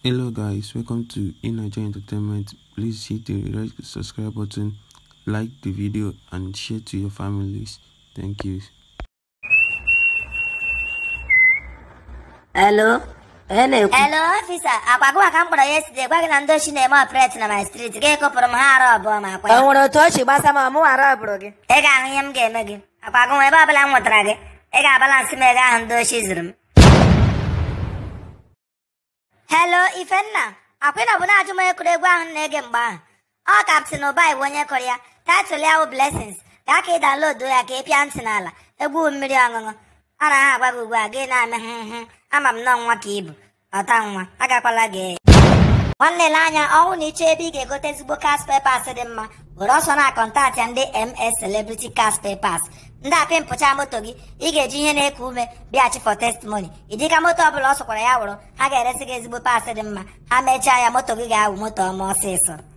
Hello guys, welcome to Inaja Entertainment. Please hit the red subscribe button, like the video and share to your families. Thank you. Hello? Onye na-ekwu? Hello ọfisa akwa gụwa ka m kpọrọ yesterday gwa gị na ndị ochi na-eme ọpret na my street gị kụpụrụ m ha arụ ọbụọ ma akwa O ya nwere otu o si gbasa m ọmụ ghara ọbụrụ gị? ị ga-ahụ ihe m ga-eme gị akwa gụwa ebe ọbụla m nwetara gị ị ga-abalansị m ego ahụ ndị ochi zuru m Hello Ifenna akwịna bụ na-ajụ m egwuregwu ahụ m na-ege mgbe ahụ ọ kaptin ụbai bụ onye kụrụ ya taịtụl ya bụ blessings gaa ka ị download ya ka ị pịa ntị n'ala egwu mmiri ọṅụṅụ a na ha agwa gị ugbu a gị na-ame hụ ama m nọọ nwa ka ị bụ ọta nwa agakwala gị nwanne le anya ọnwụ na ịchọ ebe ị ga-egote ezigbo cas pepas dị mma were ọsọ na kọntaktị ndị ms celebrity cas pepas ndị apị mpụcha moto gị ị ga-eji ihe na-eku ume bịachi for testimony ịdịka moto ọbụla ọ sọkwara ya wụrụ ha ga-eresi gị ezigbo pas dị mma ha mechaa ya moto gị ga-awụ moto ọma ọsịsọ